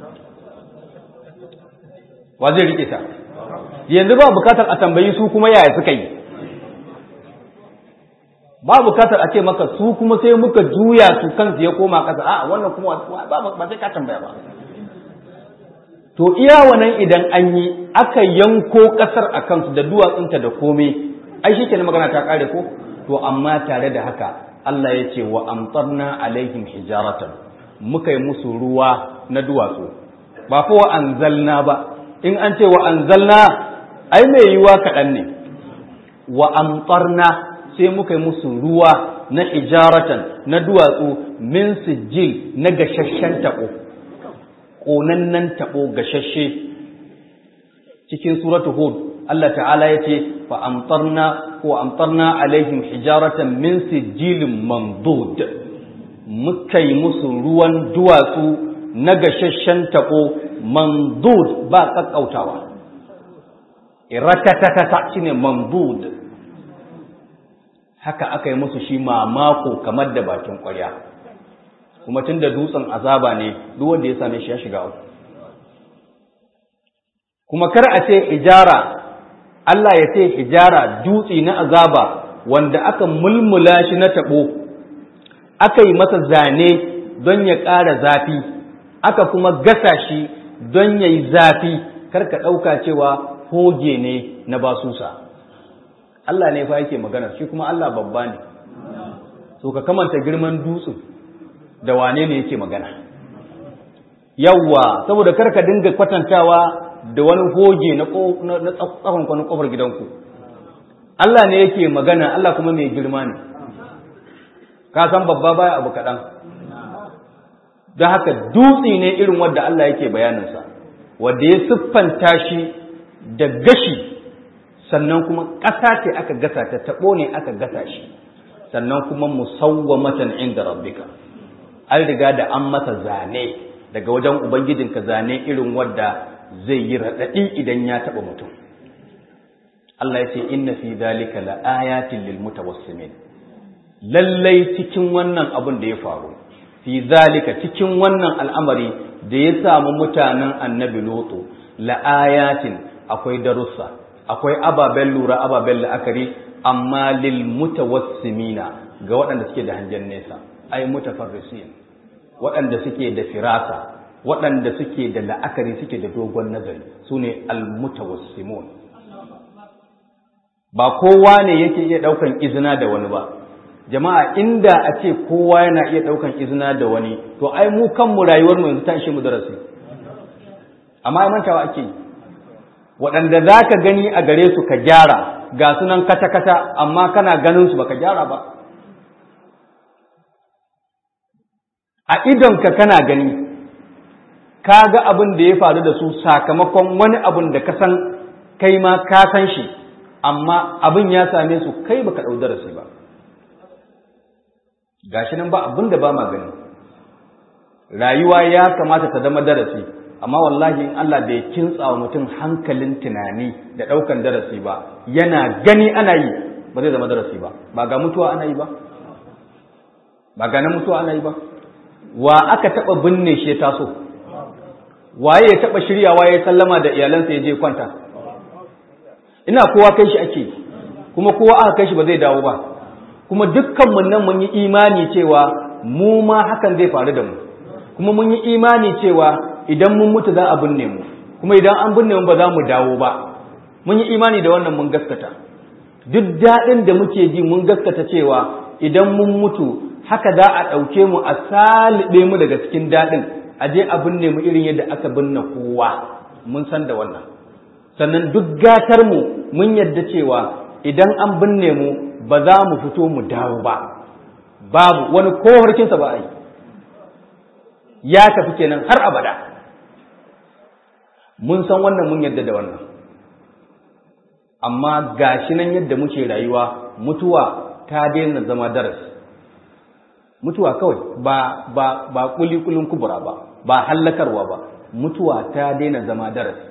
wa zai rike ta yanzu ba bukatar a tambayi su kuma yaya suka yi ba bukatar a ce maka su kuma sai muka juya su kansu ya koma ƙasa a wannan kuma ba sai ka tambaya ba to iya wannan idan an yi aka yanko ƙasar a kansu da duwatsunta da komai ai shi kenan magana ta ƙare ko to amma tare da haka Allah ya ce wa amtarna alaihim hijaratan muka yi musu ruwa na duwatsu ba fa wa anzalna ba in an ce wa anzalna ai mai yiwa kaɗan ne wa amtarna sai muka yi musu ruwa na hijaratan na duwatsu min sijil na gashashen taɓo ƙonannen taɓo gashashe cikin suratu hud Allah ta'ala ya ce fa amtarna ko amtarna alaihim hijaratan min sijilin mandud muka yi musu ruwan duwatsu na gashashen taɓo mandud ba ƙaƙƙautawa ratatatata shine mandud haka aka yi musu shi mamako kamar da bakin ƙwarya kuma tun da dutsen azaba ne duk wanda ya same shi ya shiga uku kuma kar a ce ijara Allah ya ce hijara dutse na azaba wanda aka mulmula shi na taɓo aka yi masa zane don ya ƙara zafi aka kuma gasa shi don ya yi zafi kar ka ɗauka cewa hoge ne na basusa Allah ne fa yake magana shi kuma Allah babba ne so ka kamanta girman dutsen da wane ne yake magana yawwa saboda kar ka dinga kwatantawa da wani hoge na tsakon kwanan kofar gidanku Allah ne yake magana Allah kuma mai girma ne ka san babba baya abu kaɗan don haka dutse ne irin wadda Allah yake bayaninsa wadda ya siffanta shi da gashi sannan kuma ƙasa ce aka gasa ta taɓo ne aka gasa shi sannan kuma musawwamatan inda rabbika an riga da an masa zane daga wajen ubangijinka zane irin wadda zai yi raɗaɗi idan ya taɓa mutum Allah ya ce inna fi zalika la ayatin lil mutawassimin lallai cikin wannan abin da ya faru fi zalika cikin wannan al'amari da ya samu mutanen annabi loto la ayatin akwai darussa akwai ababen lura ababen la'akari amma lil mutawassimina ga waɗanda suke da hangen nesa ai mutafarrisin waɗanda suke da firasa waɗanda suke da la'akari suke da dogon nazari su ne almutawassimun ba kowa ne yake iya ɗaukan izina da wani ba jama'a inda a ce kowa yana iya ɗaukan izina da wani to ai mu kanmu rayuwar mu yanzu ta ishe mu darasi amma ai mantawa ake yi waɗanda za ka gani a gare su ka gyara ga sunan kata-kata amma kana ganin su baka gyara ba a idonka kana gani ka ga abin da ya faru da su sakamakon wani abin da ka san kai ma ka san shi amma abin ya same su kai baka ɗau darasi ba gashi nan ba abin da ba ma gani rayuwa ya kamata ta zama darasi amma wallahi in Allah bai kintsa wa mutum hankalin tunani da ɗaukan darasi ba yana gani ana yi ba zai zama darasi ba ba ga mutuwa ana yi ba ba ga na mutuwa ana yi ba wa aka taɓa binne shi ya taso waye ya taɓa shiryawa ya sallama da iyalansa ya je kwanta ina kowa kai shi ake kuma kowa aka kai shi ba zai dawo ba kuma dukkanmu nan mun yi imani cewa mu ma hakan zai faru da mu kuma mun yi imani cewa idan mun mutu za a binne mu kuma idan an binne mu ba za mu dawo ba mun yi imani da wannan mun gaskata duk daɗin da muke ji mun gaskata cewa idan mun mutu haka za a ɗauke mu a salibe mu daga cikin daɗin a je a binne mu irin yadda aka binne kowa mun san da wannan sannan duk gatar mu mun yadda cewa idan an binne mu ba za mu fito mu dawo ba babu wani kowarkinsa ba a yi ya tafi kenan har abada mun san wannan mun yadda da wannan amma gashi nan yadda muke rayuwa mutuwa ta daina zama darasi mutuwa kawai ba ba ba kulikulin kubura ba ba hallakarwa ba mutuwa ta daina zama darasi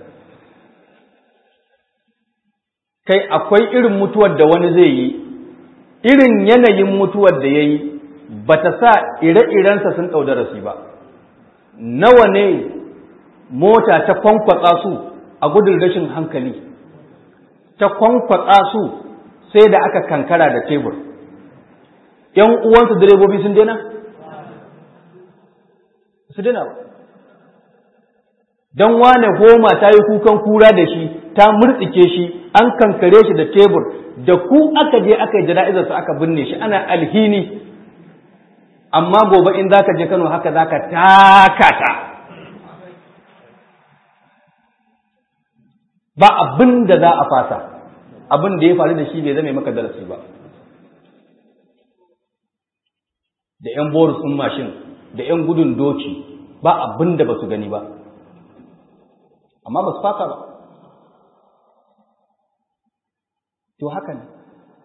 kai akwai irin mutuwar da wani zai yi irin yanayin mutuwar da ya yi ba ta sa ire-irensa sun ɗau darasi ba nawa ne mota ta kwankwatsa su a gudun rashin hankali ta kwankwatsa su sai da aka kankara da tebur ‘yan uwansu direbobi sun dena? su dena ba don wane goma ta yi kukan kura da shi ta murtsike shi an kankare shi da tebur da ku aka je aka yi jana'izarsa aka binne shi ana alhini amma gobe in za ka je kano haka za ka takata ba abin da za a fasa abin da ya faru da shi bai zama maka darasi ba da 'yan boris ɗin mashin da 'yan gudun doki ba abin da ba su gani ba amma ba su fasa ba to haka ne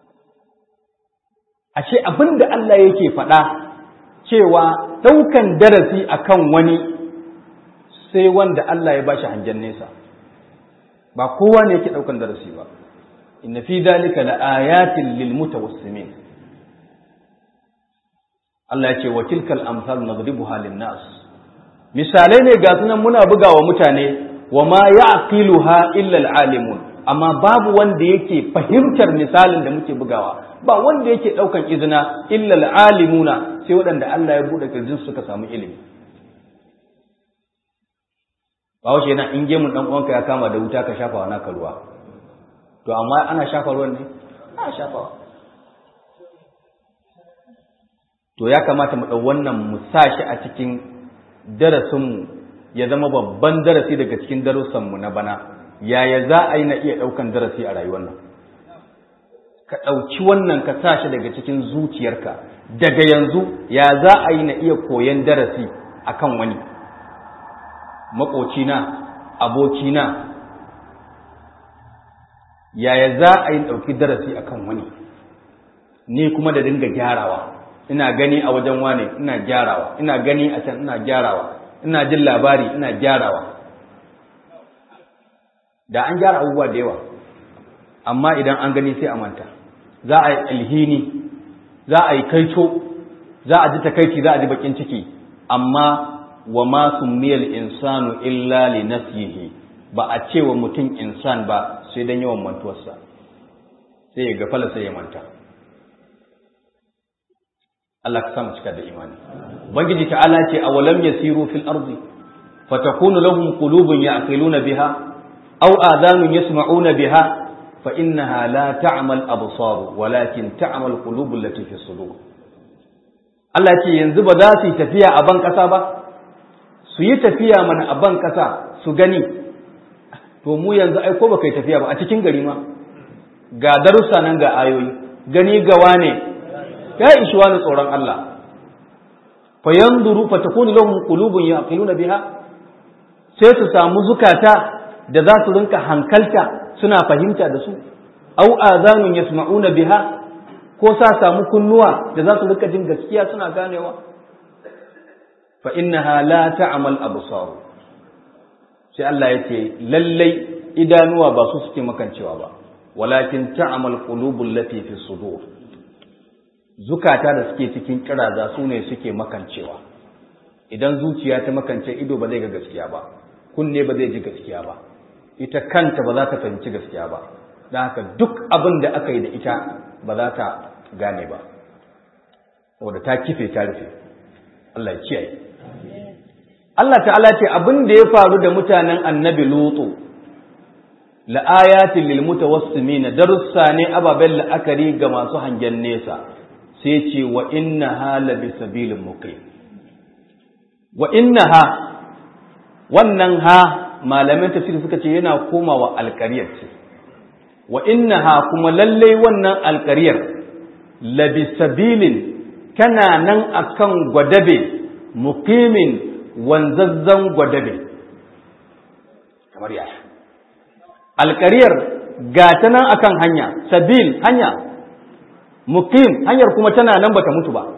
ashe abin da Allah yake faɗa cewa ɗaukan darasi akan wani sai wanda Allah ya bashi hangen nesa ba kowa ne yake ɗaukan darasi ba inna fi dhalika la ayatin lil mutawassimin Allah ya ce wa tilkal amsal nadribuha lin-nas misalai ne ga sunan muna bugawa mutane wa ma ya'qiluha illa al-alimun amma babu wanda yake fahimtar misalin da muke bugawa ba wanda yake daukan izina illa al-alimuna sai waɗanda Allah ya bude kirjin suka samu ilimi ba wace yana in gemun dan uwanka ya kama da wuta ka shafa wa naka ruwa to amma ana shafa ruwan ne ana shafawa to ya kamata mu ɗau wannan mu sa shi a cikin darasinmu ya zama babban darasi daga cikin darussanmu na bana yaya za a yi na iya ɗaukan darasi a rayuwar nan ka ɗauki wannan ka sa shi daga cikin zuciyarka daga yanzu ya za a yi na iya koyon darasi a kan wani maƙocina abokina yaya za a yi ɗauki darasi a kan wani ni kuma da dinga gyarawa ina gani a wajen wane ina gyarawa ina gani a can ina gyarawa ina jin labari ina gyarawa da an gyara abubuwa da yawa amma idan an gani sai a manta za a yi alhini za a yi kaito za a ji takaici za a ji bakin ciki amma wa ma summiyal insanu illa li nafsihi ba a ce wa mutum insan ba sai dan yawan mantuwarsa sai ya gafala sai ya manta Allah ka samu cika da imani ubangiji ta'ala ce awalam yasiru fil ardi fatakunu lahum qulubun ya'qiluna biha aw adhanun yasma'una biha fa innaha la ta'mal absar walakin ta'mal qulubul lati fi sudur Allah ce yanzu ba za su yi tafiya a ban kasa ba su yi tafiya mana a ban kasa su gani to mu yanzu ai ko baka yi tafiya ba a cikin gari ma ga darussa nan ga ayoyi gani gawa ne ya ishi wani tsoron Allah fa yanzuru fa takunu lahum qulubun yaqiluna biha sai su samu zukata da za su rinka hankalta suna fahimta da su au azanun yasma'una biha ko sa samu kunnuwa da za su rinka jin gaskiya suna ganewa fa innaha la ta'mal absar sai Allah yace lallai idanuwa ba su suke makancewa ba walakin ta'mal qulubul lati fi sudur zukata da suke cikin kiraza su ne suke makancewa idan zuciya ta makance ido ba zai ga gaskiya ba kunne ba zai ji gaskiya ba ita kanta ba za ta fahimci gaskiya ba don haka duk abin da aka yi da ita ba za ta gane ba saboda ta kife ta rufe Allah ya kiyaye Allah ta'ala ce abin da ya faru da mutanen annabi lutu la'ayatin lil mutawassimin darussa ne ababen la'akari ga masu hangen nesa sai ce wa innaha la bisabilin muqim wa innaha wannan ha malamin tafsiri suka ce yana komawa alƙaryar ce wa innaha kuma lallai wannan alƙaryar la bisabilin tana nan akan gwadabe muqimin wanzazzan gwadabe kamar yaya alƙaryar ga ta nan akan hanya sabil hanya muqim hanyar kuma tana nan bata mutu ba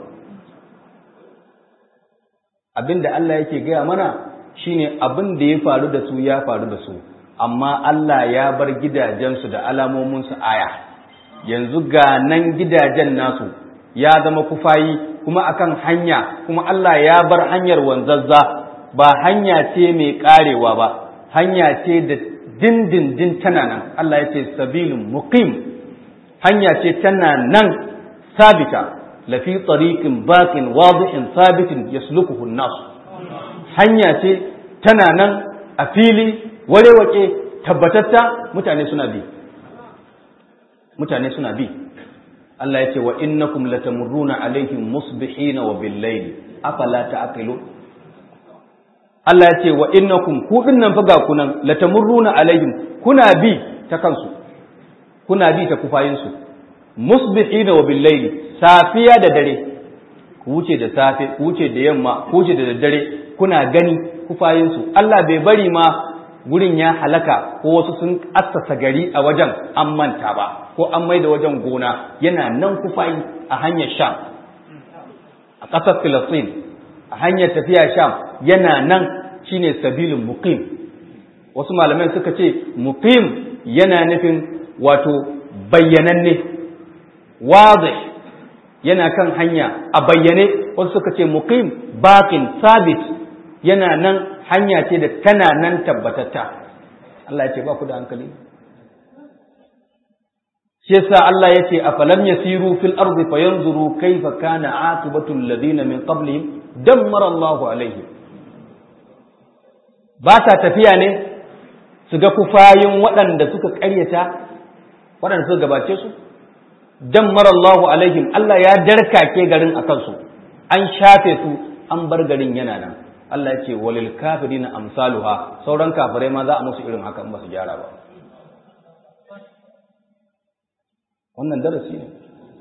abinda Allah yake gaya mana shine abin da ya faru da su ya faru da su amma Allah ya bar gidajensu da alamomin su aya yanzu ga nan gidajen nasu ya zama kufayi kuma akan hanya kuma Allah ya bar hanyar wanzazza ba hanya ce mai karewa ba hanya ce da dindindin tana nan Allah ya ce sabilun muqim hanya ce tana nan sabita lafi tsarikin bakin wadihin sabitin yaslukuhu nas hanya ce tana nan a fili warewake tabbatatta mutane suna bi mutane suna bi Allah ya ce wa innakum latamurruna alaihim musbihina wa billayli afala ta'qilu Allah ya ce wa innakum ku dinnan fa ga kunan latamurruna alaihim kuna bi ta kansu kuna bi ta kufayinsu musbihina wa billayli safiya da dare ku wuce da safe ku wuce da yamma ku wuce da daddare kuna gani kufayinsu Allah bai bari ma gurin ya halaka ko wasu sun assasa gari a wajen an manta ba ko an maida wajen gona yana nan kufayi a hanyar sham a ƙasar filistin a hanyar tafiya sham yana nan shine sabilin muqim wasu malamai suka ce muqim yana nufin wato bayyananne wazih yana kan hanya a bayyane wasu suka ce muqim baqin sabit yana nan hanya ce da tana nan tabbatatta Allah ya ce ba ku da hankali shi yasa Allah ya ce afalam yasiru fil ardi fayanzuru kayfa kana aqibatu alladhina min qablihim dammara Allahu alaihim ba sa tafiya ne su ga kufayin waɗanda suka ƙaryata waɗanda suka gabace su dammara Allahu alaihim Allah ya darkake garin a kansu an shafe su an bar garin yana nan Allah ya ce walil kafirina amsaluha sauran kafirai ma za a musu irin haka in ba su gyara ba wannan darasi ne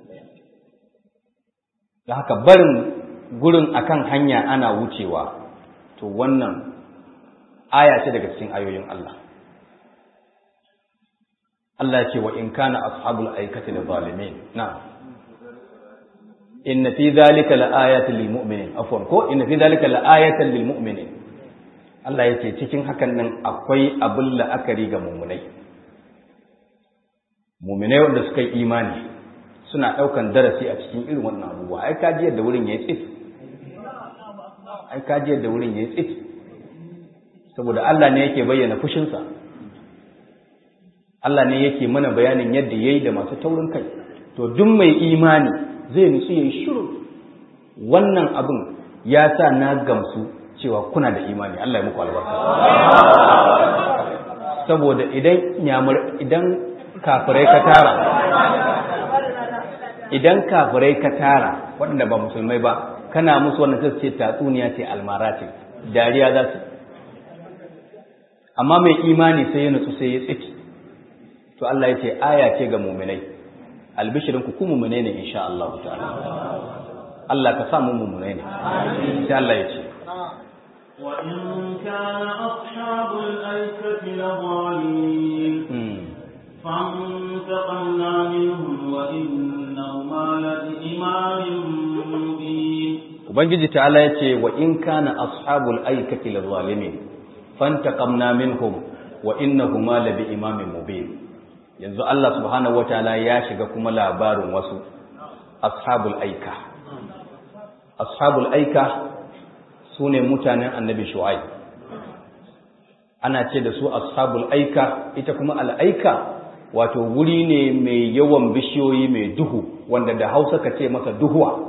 da haka barin gurin akan hanya ana wucewa to wannan aya ce daga cikin ayoyin Allah Allah ce wa in kana ashabul aikati da zalimin na inna fi dhalika laayatin lil mu'minin afwan ko inna fi dhalika laayatan lil mu'minin Allah yake cikin hakan nan akwai abin la'akari ga mu'minai mu'minai wanda suka yi imani suna daukan darasi a cikin irin wannan abubuwa ai kaji yadda wurin yayi tsit ai kaji yadda wurin yayi tsit saboda Allah ne yake bayyana fushinsa Allah ne yake mana bayanin yadda ya yi da masu taurin kai to duk mai imani zai nutsu ya yi shiru wannan abin ya sa na gamsu cewa kuna da imani Allah ya muku albarka saboda idan nyamur idan kafirai ka tara idan kafirai ka tara waɗanda ba musulmai ba kana musu wannan sai ce tatsuniya ce almara ce dariya za su amma mai imani sai ya nutsu sai ya tsiki to Allah ya ce aya ce ga muminai albishirin ku ku muminai ne insha Allah ta'ala Allah ka sa mu muminai ne sai Allah ya ce wa in kana ashabul aikati lawalin فانتقمنا منهم وإنهما لبإمام مبين Ubangiji ta'ala ya ce wa in kana ashabul aikati lazalimin fantaqamna minhum wa innahuma labi imamin mubin yanzu Allah subhanahu wataala ya shiga kuma labarin wasu ashabul aika ashabul aika sune mutanen annabi shu'aib ana ce da su ashabul aika ita kuma al'aika wato wuri ne mai yawan bishiyoyi mai duhu wanda da hausa ka ce masa duhuwa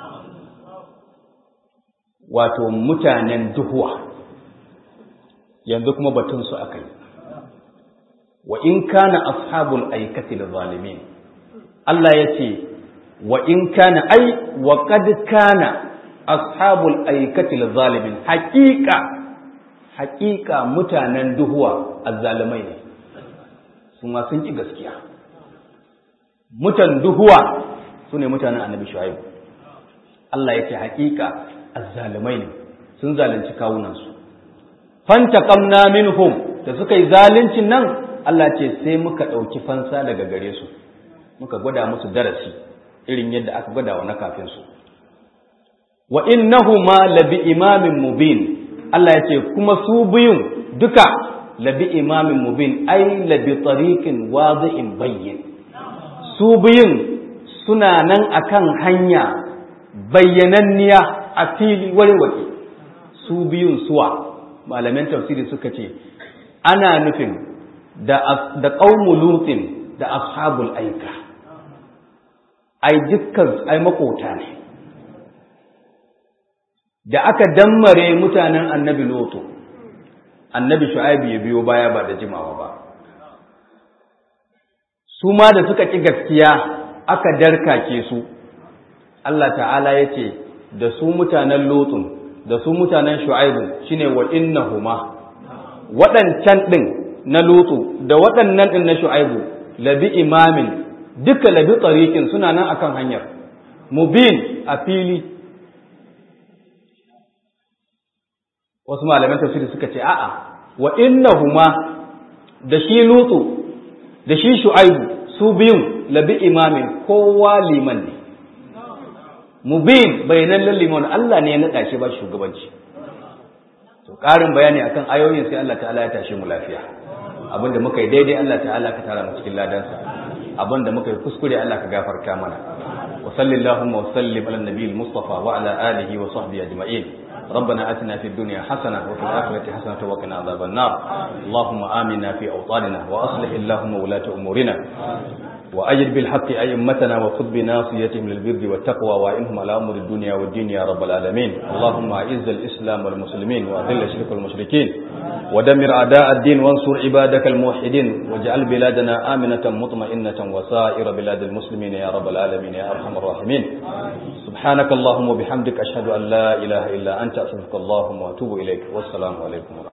wato mutanen duhuwa yanzu kuma batun su akai wa in kana ashabul aikati zalimin Allah yace wa in kana ai wa qad kana ashabul aikati zalimin haqiqa haqiqa mutanen duhuwa azzalimai ne su ma sun ki gaskiya mutan duhuwa sune mutanen annabi shuaib Allah yace haqiqa azzalimai ne sun zalunci kawunansu fantaqamna minhum da suka yi zaluncin nan Allah ce sai muka ɗauki fansa daga gare su muka gwada musu darasi irin yadda aka gwada wa na kafin su wa innahuma labi imamin mubin Allah ya ce kuma su biyun duka labi imamin mubin ai labi tariqin wadi'in bayyin su biyun suna nan akan hanya bayyananniya a fili warwake su biyun suwa malaman tafsiri suka ce ana nufin da da qaumu lutin da ashabul aika ai dukkan ai makota ne da aka dammare mutanen annabi lutu annabi shu'aibu ya biyo baya ba da jimawa ba su ma da suka ƙi gaskiya aka darkake su Allah ta'ala ya ce da su mutanen lutun da su mutanen shu'aibu shine wa innahuma waɗancan ɗin na lutu da waɗannan ɗin na shu'aibu labi imamin duka labi tsarikin suna nan akan hanyar mubin a fili wasu malaman tafsiri suka ce a'a wa innahuma da shi lutu da shi shu'aibu su biyun labi imamin kowa liman ne mubin bayanan liman Allah ne ya naɗa shi ba shugabanci to ƙarin bayani akan ayoyin sai Allah ta'ala ya tashi mu lafiya abinda muka yi daidai Allah ta'ala ka tara mu cikin ladansa abinda muka yi kuskure Allah ka gafarta mana وصل اللهم وسلم على النبي المصطفى وعلى آله وصحبه أجمعين ربنا آتنا في الدنيا حسنة وفي الآخرة حسنة وقنا عذاب النار اللهم آمنا في أوطاننا وأصلح اللهم ولاة أمورنا وأجد بالحق أئمتنا وخذ بناصيتهم للبر والتقوى وإنهم على أمر الدنيا والدين يا رب العالمين اللهم أعز الإسلام والمسلمين وأذل الشرك والمشركين ودمر أعداء الدين وانصر عبادك الموحدين واجعل بلادنا آمنة مطمئنة وسائر بلاد المسلمين يا رب العالمين يا أرحم الراحمين سبحانك اللهم وبحمدك أشهد أن لا إله إلا أنت أستغفرك اللهم وأتوب إليك والسلام عليكم ورحمة